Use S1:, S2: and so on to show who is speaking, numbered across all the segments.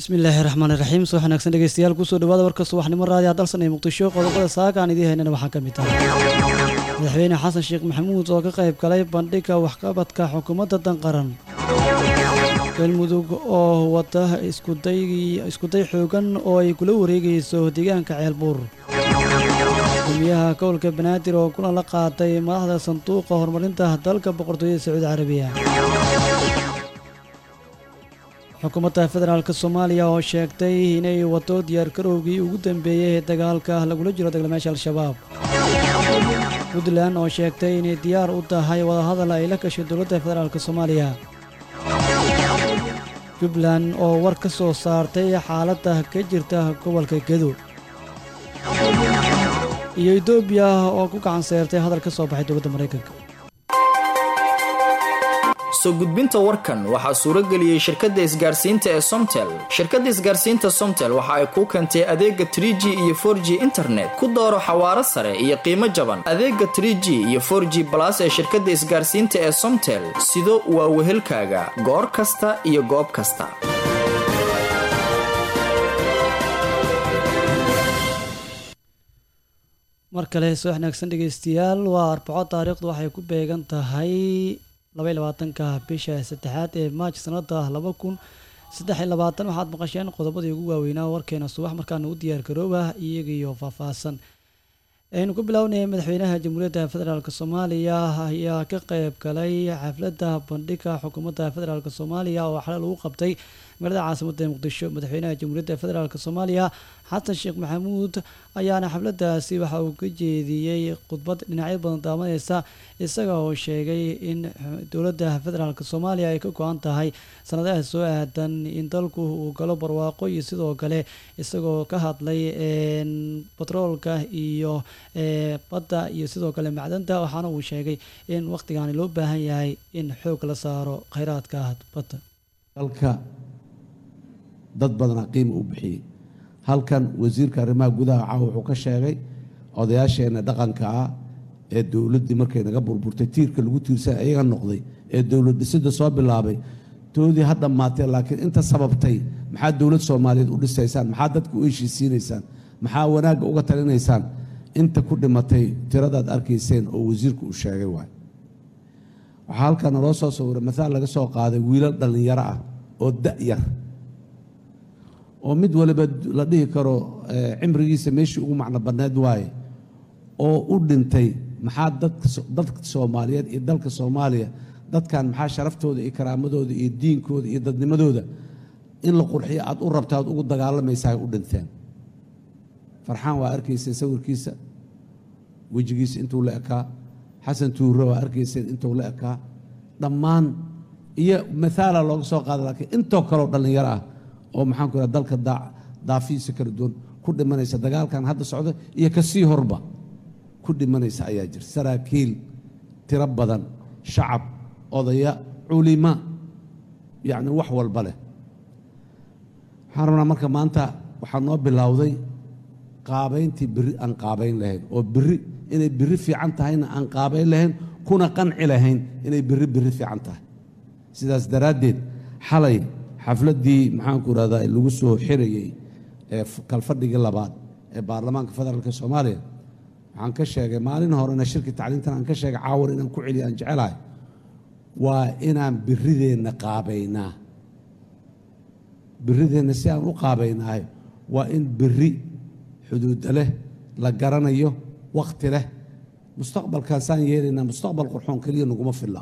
S1: bismillaahi raxmaan iraxiim soo wanaagsan dhegeystayaal kusoo dhawaada warka subaxnimo raadiya dalsan ee muqdisho qodobada saaka aan idiin haynana waxaa ka mid ah madaxweyne xasan sheekh maxamuud oo ka qayb galay bandhigga waxqabadka xukuumadda danqaran galmudug oo wata iskuday xoogan oo ay kula wareegayso deegaanka ceelbuur gumiyaha gobolka banaadir oo kulan la qaatay madaxda sanduuqa horumarinta dalka boqortooyada sacuudi carabiya xukuumadda federaalk soomaaliya oo sheegtay inay wado diyaargarowgii ugu dambeeyey ee dagaalka lagula jiro dagaalmeesha al-shabaab puntland oo sheegtay inay diyaar u tahay wadahadal ay la gashay dowladda federaalk soomaaliya jubbaland oo war ka soo saartay xaaladda ka jirta gobolka gedo iyo etoobiya oo ku gacan seertay hadal ka soo baxay dowladda maraykanka
S2: soo gudbinta warkan waxaa suuro geliyey shirkadda isgaarsiinta ee somtel shirkadda isgaarsiinta somtel waxa ay kuu keentay adeega trie g iyo for g internet ku dooro xawaaro sare iyo qiimo jaban adeega trie g iyo for g balas ee shirkadda isgaarsiinta ee somtel sido waa wehelkaaga goor kasta iyo goob kasta
S1: mar kale soo wanaagsan dhegeystayaal waa arbaco taariikhdu waxay ku beegan tahay labaiy labaatanka bisha saddexaad ee maaj sanada laba kun saddex iyo labaatan waxaad maqasheen qodobadii ugu waaweynaa warkeena subax markaana u diyaar garooba iyagiyo faahfaahsan aynu ku bilownay madaxweynaha jamhuuriyadda federaalk soomaaliya ayaa ka qeyb galay xafladda bandhigga xukuumadda federaalk soomaaliya oo xalay lagu qabtay magaalada caasimadda muqdisho madaxweynaha jamhuuriyadda federaalk soomaaliya xasan sheekh maxamuud ayaana xafladdaasi waxa uu ka jeediyey khudbad dhinacyo badan daamaneysa isaga oo sheegay in dowladda federaalk soomaaliya ay ka go-an tahay sanadaha soo aadan in dalku uu galo barwaaqo iyo sidoo kale isagoo ka hadlay batroolka iyo badda iyo sidoo kale macdanta waxaana uu sheegay in wakhtigaani loo baahan yahay in xoog la saaro kheyraadka badda
S3: dalka dad badana qiima u bixiyey halkan wasiirka arrimaha gudaha caawa wuxuu ka sheegay odayaasheenna dhaqanka ah ee dowladdii markay naga burburtay tiirka lagu tiirsan ayaga noqday ee dowlad dhisidda soo bilaabay toodii ha dhammaatee laakiin inta sababtay maxaa dowlad soomaaliyeed u dhisaysaan maxaa dadka u heshiisiinaysaan maxaa wanaagga uga talinaysaan inta ku dhimatay tiradaad arkayseen oo wasiirku uu sheegay waay waxaa halkan naloo soo sawiray maaal laga soo qaaday wiilal dhallinyaro ah oo da'yar oo mid waliba la dhihi karo cimrigiisa meeshii ugu macno badneed waaye oo u dhintay maxaa dadka soomaaliyeed iyo dalka soomaaliya dadkan maxaa sharaftooda iyo karaamadooda iyo diinkooda iyo dadnimadooda in la qurxiyo aad u rabta aad ugu dagaalamaysaa ay u dhinteen farxaan waa arkayseen sawirkiisa wejigiisa intuu la ekaa xasan tuure waa arkayseen intuu la ekaa dhammaan iyo maaala looga soo qaada laakiin intoo kaleo dhallinyaro ah oo maxaanku iraha dalka daafihiisa kala duwan ku dhimanaysa dagaalkan hadda socda iyo kasii horba ku dhimanaysa ayaa jira saraakiil tiro badan shacab odaya culima yacni wax walba leh waxaan rabnaa marka maanta waxaa noo bilowday qaabayntii biri aan qaabayn lahayn oo biri inay biri fiican tahayna aan qaabayn lahayn kuna qanci lahayn inay biri biri fiican tahay sidaas daraaddeed xalay xafladdii maxaanku irahdaa lagu soo xirayey ee kalfadhigii labaad ee baarlamaanka federaalk soomaaliya waxaan ka sheegay maalin horena shirki tacliintan aan ka sheegay caawar inaan ku celiyo aan jecelahay waa inaan birideenna qaabaynaa birideenna si aan u qaabaynahay waa in biri xuduuda leh la garanayo wakhti leh mustaqbalkaasaan yeelaynaa mustaqbal qurxoon keliya naguma filla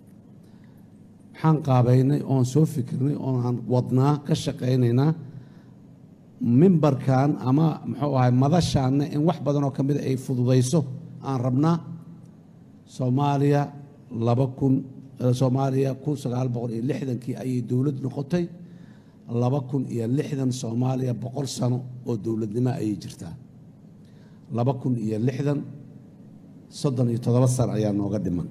S3: waxaan qaabaynay oon soo fikirnay oonaan wadnaa ka shaqaynaynaa mimbarkan ama muxuu ahay madashaanna in wax badan oo ka mida ay fududayso aan rabnaa soomaaliya laba kun soomaaliya kun sagaal boqol iyo lixdankii ayay dowlad noqotay laba kun iyo lixdan soomaaliya boqol sano oo dowladnimo ayay jirtaa laba kun iyo lixdan soddon iyo toddoba sano ayaa nooga dhiman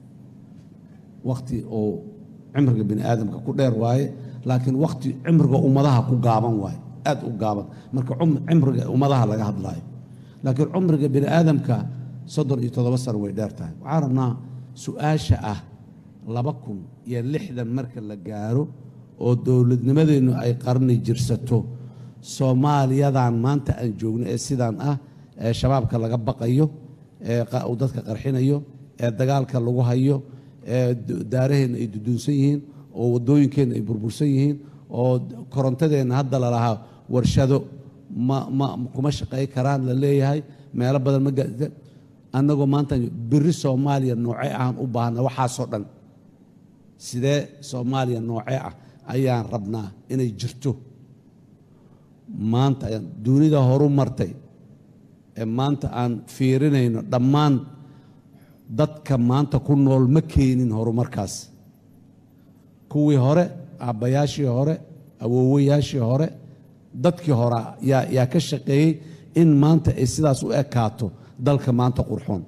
S3: wakhti oo cimriga bini aadamka ku dheer waaye laakiin wakhti cimriga ummadaha ku gaaban waaye aad u gaaban marka cimriga ummadaha laga hadlaayo laakiin cumriga bini aadamka soddon iyo toddoba sano way dheer tahay waxaan rabnaa su-aasha ah laba kun iyo lixdan marka la gaaro oo dowladnimadeennu ay qarni jirsato soomaaliyadan maanta aan joogno ee sidaan ah ee shabaabka laga baqayo ee uu dadka qarxinayo ee dagaalka lagu hayo ee daaraheenna ay duduunsan yihiin oo waddooyinkeenna ay burbursan yihiin oo korontadeenna hadda lalahaa warshado ma ma kuma shaqay karaan la leeyahay meelo badan ma gaadida annagoo maanta biri soomaaliya noocee ahaan u baahna waxaasoo dhan sidee soomaaliya noocee ah ayaan rabnaa inay jirto maanta dunida horu martay ee maanta aan fiirinayno dhammaan dadka maanta ku nool ma keenin horumarkaas kuwii hore aabbayaashii hore awoowayaashii hore dadkii hore yaa yaa ka shaqeeyey in maanta ay sidaas u ekaato dalka maanta qurxoon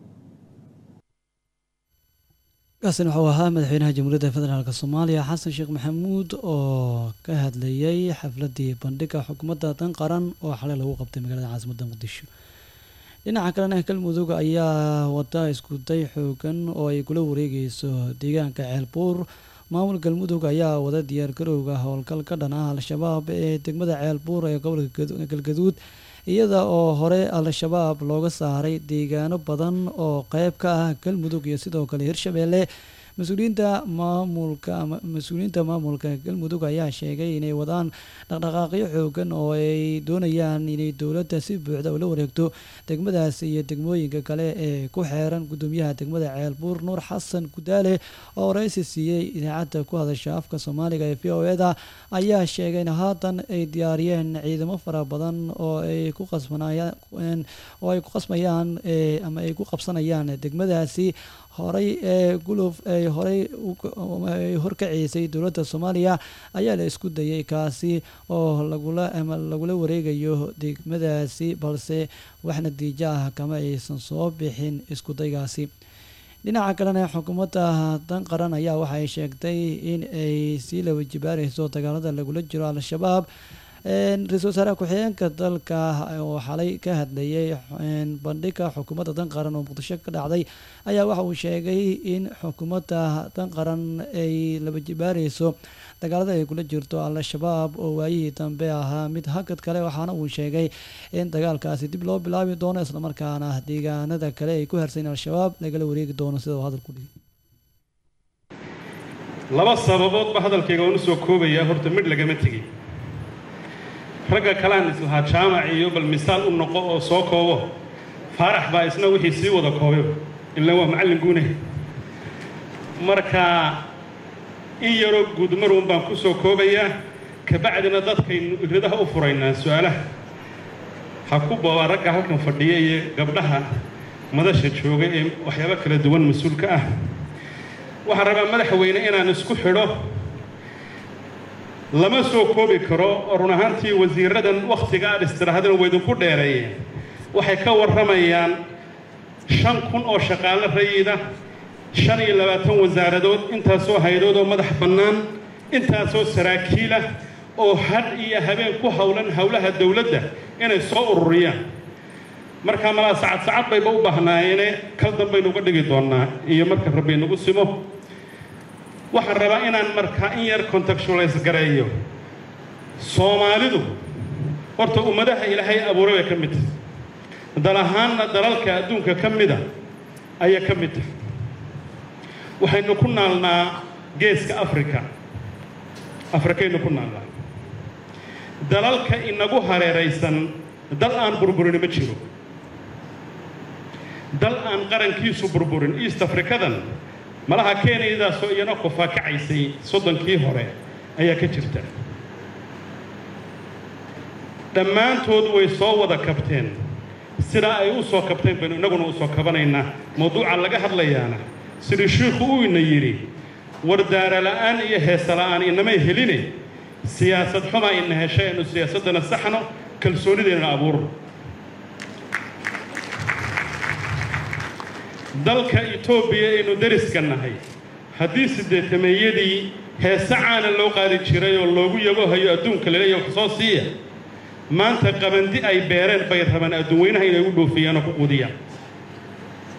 S1: kaasina wuxuu ahaa madaxweynaha jamhuuriyadda federaalk soomaaliya xasan sheekh maxamuud oo ka hadlayay xafladii bandhiga xukuumadda dan qaran oo xalay lagu qabtay magaalada caasimadda muqdisho dhinaca kalena galmudug ayaa wada iskuday xoogan oo ay kula wareegeyso deegaanka ceelbuur maamul galmudug ayaa wada diyaargarowga howlgal ka dhan ah al-shabaab ee degmada ceelbuur ee gobolka galgaduud iyada oo hore al-shabaab looga saaray deegaano badan oo qeyb ka ah galmudug iyo sidoo kale hirshabeelle mas-uuliyiinta maamulka mas-uuliyiinta maamulka galmudug ayaa sheegay inay wadaan dhaqdhaqaaqyo xoogan oo ay doonayaan inay dowladda si buuxda ula wareegto degmadaas iyo degmooyinka kale ee ku xeeran gudoomiyaha degmada ceelbuur nuur xasan gudaale oo waraysi siiyey idaacadda ku hadasha afka soomaaliga ee v o eda ayaa sheegay in haatan ay diyaariyeen ciidamo fara badan oo ay ku qasbanayaan oo ay ku qasmayaan ama ay ku qabsanayaan degmadaasi horey ee guluf ay horey ay horkaceysay dowladda soomaaliya ayaa la isku dayay kaasi oo lagula ama lagula wareegayo degmadaasi balse wax natiijo ah kama aysan soo bixin isku daygaasi dhinaca kalena xukuumadda dan qaran ayaa waxay sheegtay in ay sii laba jibaareyso dagaalada lagula jiro al-shabaab ra-iisul wasaaraha ku-xigeenka dalka oo xalay ka hadlayay bandhiga xukuumadda dan qaran oo muqdisho ka dhacday ayaa waxa uu sheegay in xukuumadda dan qaran ay laba jibaareyso dagaalada ay kula jirto al-shabaab oo waayihii dambe ahaa mid hakad kale waxaana uu sheegay in dagaalkaasi dib loo bilaabi doono islamarkaana deegaanada kale ay ku harsayn al-shabaab lagala wareegi doono sida uu hadalku dhigay
S4: laba sababoodba hadalkayga waan usoo koobayaa horta midh lagama tegin ragga kalean islahaa jaamac iyo bal misaal u noqo oo soo koobo faarax baa isna wixii sii wada koobay ilaa waa macallin guune marka in yaroo guudmaruun baan ku soo koobayaa kabacdina dadkaynu iradaha u furaynaa su-aalaha ha ku boobaa ragga halkan fadhiya iyo gabdhaha madasha jooga ee waxyaabo kala duwan mas-uulka ah waxaan rabaa madaxweyne inaan isku xidho lama soo koobi karo oo run ahaantii wasiiradan wakhtiga aad istiraahadana waydinku dheereeyeen waxay ka warramayaan shan kun oo shaqaale rayida shan iyo labaatan wasaaradood intaasoo haydood oo madax bannaan intaasoo saraakiilah oo had iyo habeen ku howlan howlaha dowladda inay soo ururiyaan markaa malaa sacad sacad bayba u baahnaayene kal danbaynu uga dhigi doonnaa iyo marka rabbi nagu simo waxaan rabaa inaan markaa in yar contextualize gareeyo soomaalidu horta ummadaha ilaahay abuuray bay ka mid tahay dal ahaanna dalalka adduunka ka mida ayay ka mid tahay waxaynu ku naalnaa geeska africa afrikaynu ku naalnaa dalalka inagu hareeraysan dal aan burburin ma jiro dal aan qarankiisu burburin east africadan malaha kenyadaasoo iyana kufaakacaysay soddonkii hore ayaa ka jirta dhammaantood way soo wada kabteen sidaa ay u soo kabteen baynu innaguna u soo kabanaynaa mawduuca laga hadlayaana sidii shiikhu uu ina yidhi wardaara la'aan iyo heesa la'aan inamay heline siyaasad xumaa ina heshay aynu siyaasaddana saxno kalsoonideena abuurno dalka etoobiya aynu deriska nahay haddii siddeetameeyadii heese caana loo qaadi jiray oo loogu yabohayo adduunka laleeya wax soo siiya maanta qabandi ay beereen bay rabaan adduunweynaha inay u dhoofiyaan oo ku quudiyaan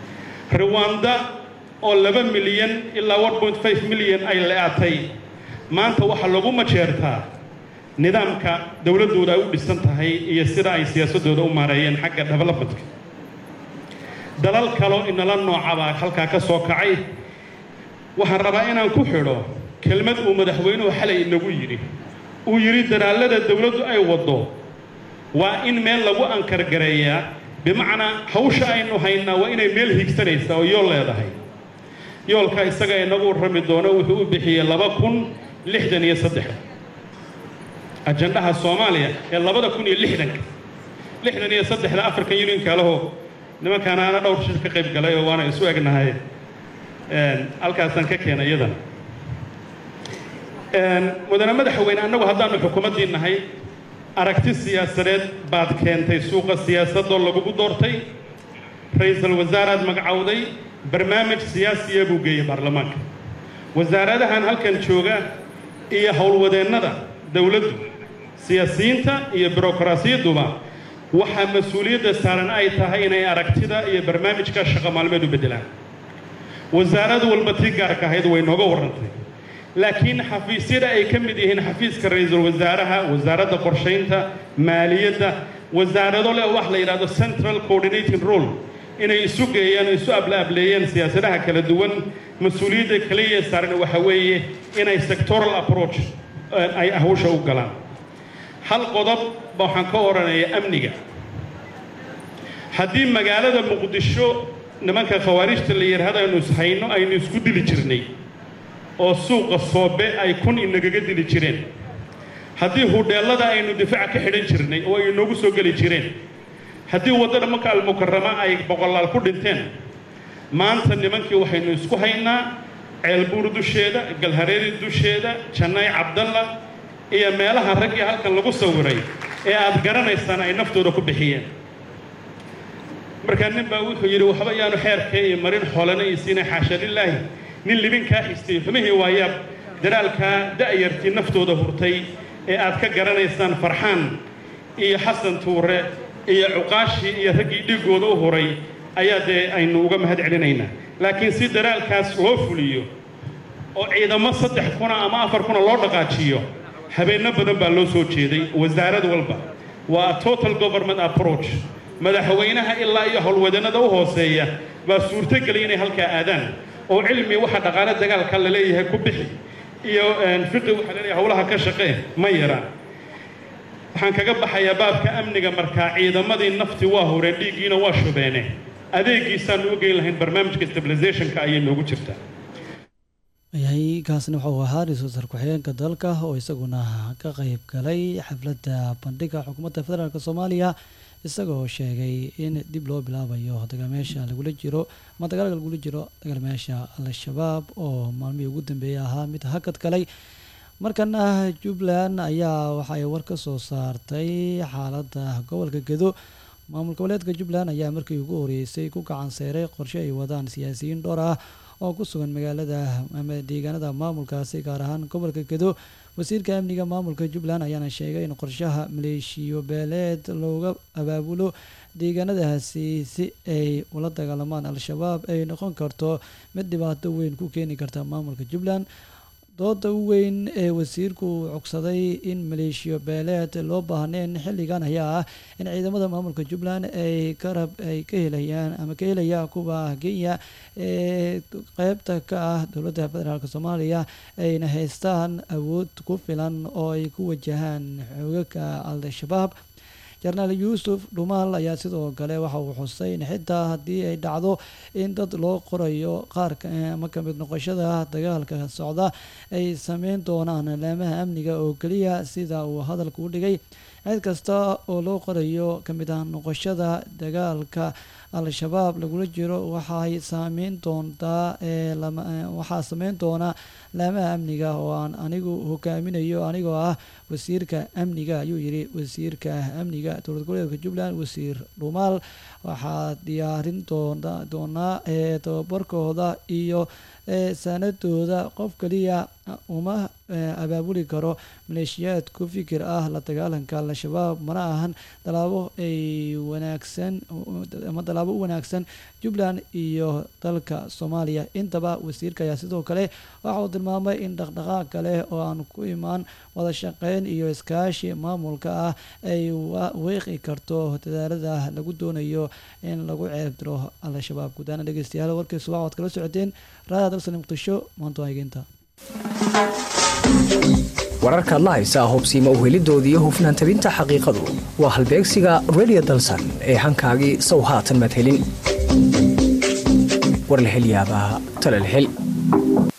S4: ruwanda oo laba milyan ilaa one point five milyan ay le'atay maanta waxaa lagu majeertaa nidaamka dowladdooda ay u dhisan tahay iyo sida ay siyaasaddooda u maareeyeen xagga developmentka dalal kaloo inala noocabaa halkaa ka soo kacay waxaan rabaa inaan ku xidho kelmad uu madaxweynuhu xalay inagu yidhi uu yidhi dadaallada dowladdu ay waddo waa in meel lagu ankargareeyaa bimacnaa hawsha aynu haynaa waa inay meel higsanaysaa oo yool leedahay yoolka isaga inagu rami doono wuxuu u bixiyey laba kun lixdan iyo saddex ajandhaha soomaaliya ee labada kun iyo lixdanka lixdan iyo saddexda african unionka laho nimankaana ana dhowr shir ka qayb galay oo waana isu egnahay halkaasaan ka keenay iyadan mudane madaxweyne annagu haddaannu xukuumaddii nahay aragti siyaasadeed baad keentay suuqa siyaasadoo lagugu doortay ra-iisul wasaaraad magacowday barnaamij siyaasiya buu geeyey baarlamaanka wasaaradahan halkan jooga iyo howlwadeennada dowladdu siyaasiyiinta iyo birokrasiyadduba waxaa mas-uuliyadda saaran ay tahay inay aragtida iyo barnaamijka shaqo maalmeed u beddelaan wasaarad walba tii gaarka ahayd way nooga warrantay laakiin xafiisyada ay ka mid yihiin xafiiska ra-iisul wasaaraha wasaaradda qorshaynta maaliyadda wasaarado leh wax la yidhahdo central coordinating role inay isu geeyaan oo isu ablaableeyeen siyaasadaha kala duwan mas-uuliyadda kaliya saaran waxa weeye inay sectoral approach ay hawsha u galaan hal qodob ba waxaan ka odhanaya amniga haddii magaalada muqdisho nimanka khawaarijta la yidhaahdo aynu ishayno aynu isku dili jirnay oo suuqa soobe ay kun inagaga dili jireen haddii hudheellada aynu difaaca ka xidhan jirnay oo ay inoogu soo geli jireen haddii waddada maka almukarama ay boqolaal ku dhinteen maanta nimankii waxaynu isku haynaa ceelbuur dusheeda galhareeri dusheeda jannay cabdalla iyo meelaha raggii halkan lagu sawiray ee aad garanaysaan ay naftooda ku bixiyeen markaa nin baa wuxuu yidhi waxba yaanu xeerkee iyo marin xoolana iyo siina xaasha lilaahi nin libinkaa xistay xumihii waayaab daraalkaa da'yartii naftooda hurtay ee aad ka garanaysaan farxaan iyo xasan tuure iyo cuqaashii iyo raggii dhiiggooda u huray ayaa dee aynu uga mahad celinaynaa laakiin si daraalkaas loo fuliyo oo ciidamo saddex kuna ama afar kuna loo dhaqaajiyo habeenno badan baa loo soo jeeday wasaarad walba waa total government approach madaxweynaha ilaa iyo howlwadannada u hooseeya baa suurtogeliya inay halkaa aadaan oo cilmi waxa dhaqaale dagaalka la leeyahay ku bixi iyo fiqi waxaa laleeyahay howlaha ka shaqee ma yaraan waxaan kaga baxayaa baabka amniga markaa ciidamadii nafti waa horeen dhiiggiina waa shubeene adeegiisaanu u geyn lahayn barnaamijka stabilizationka ayay noogu jirtaa
S1: yahay kaasna wuxuu ahaa ra-iisul wasaar ku-xigeenka dalka oo isaguna ka qeyb galay xafladda bandhiga xukuumadda federaalk soomaaliya isagoo sheegay in dib loo bilaabayo dagaalmeesha lagula jiro ama dagaalka lagula jiro dagaalmeesha al-shabaab oo maalmihii ugu dambeeyay ahaa mid hakad galay markana jubbaland ayaa waxay war ka soo saartay xaaladda gobolka gedo maamul goboleedka jubbaland ayaa markii ugu horeysay ku gacan seyray qorshe ay wadaan siyaasiyiin dhowr ah oo ku sugan magaalada ama deegaanada maamulkaasi gaar ahaan gobolka gedo wasiirka amniga maamulka jubbaland ayaana sheegay in qorshaha maleeshiyo beeleed looga abaabulo deegaanadaasi si ay ula dagaalamaan al-shabaab ay noqon karto mid dhibaato weyn ku keeni karta maamulka jubbaland dooda u weyn ee wasiirku cogsaday in maleeshiyo beeleed loo baahneen xilligan ayaa ah in ciidamada maamulka jubbaland ay karab ay ka helayaan ama ka helayaan kuwa kenya ee qeybta ka ah dowladda federaalk soomaaliya ayna haystaan awood ku filan oo ay ku wajahaan xoogagga al-shabaab jenaraal yuusuf dhumaal ayaa sidoo kale waxa uu xusay in xitaa haddii ay dhacdo in dad loo qorayo qaar ama ka mid noqoshada dagaalka socda ay sameyn doonaan laamaha amniga oo keliya sida uu hadalka u dhigay cid kasta oo loo qorayo ka mid ah noqoshada dagaalka al-shabaab lagula jiro waxay saameyn doontaa waxaa sameyn doona laamaha amniga oo aan anigu hogaaminayo anigoo ah wasiirka amniga ayuu yidhi wasiirka amniga dowlad goboleedka jubbaland wasiir dhumaal waxaa diyaarin doonaa ee tababarkooda iyo sanadooda qof kaliya uma abaabuli karo maleeshiyaad ku fikir ah la dagaalanka al-shabaab mana ahan dalaabo ay wanaagsan ama dalaabo u wanaagsan jubbaland iyo dalka soomaaliya intaba wasiirka ayaa sidoo kale waxa uu tilmaamay in dhaqdhaqaaq kale oo aan ku imaan wada shaqeyn iyo iskaashi maamulka ah ay weeqi karto dadaalada lagu doonayo in lagu ceeb diro al-shabaab gudaana dhegeystayaal warkii subax waad kala socoteen raada dalsani muqdisho maanta waa egeynta
S5: wararkaad la haysaa hubsiima uhelidoodii hufnaan tabinta xaqiiqadu waa halbeegsiga radio dalsan ee hankaagii sow haatan madhelin warlahelyaabaha talalhel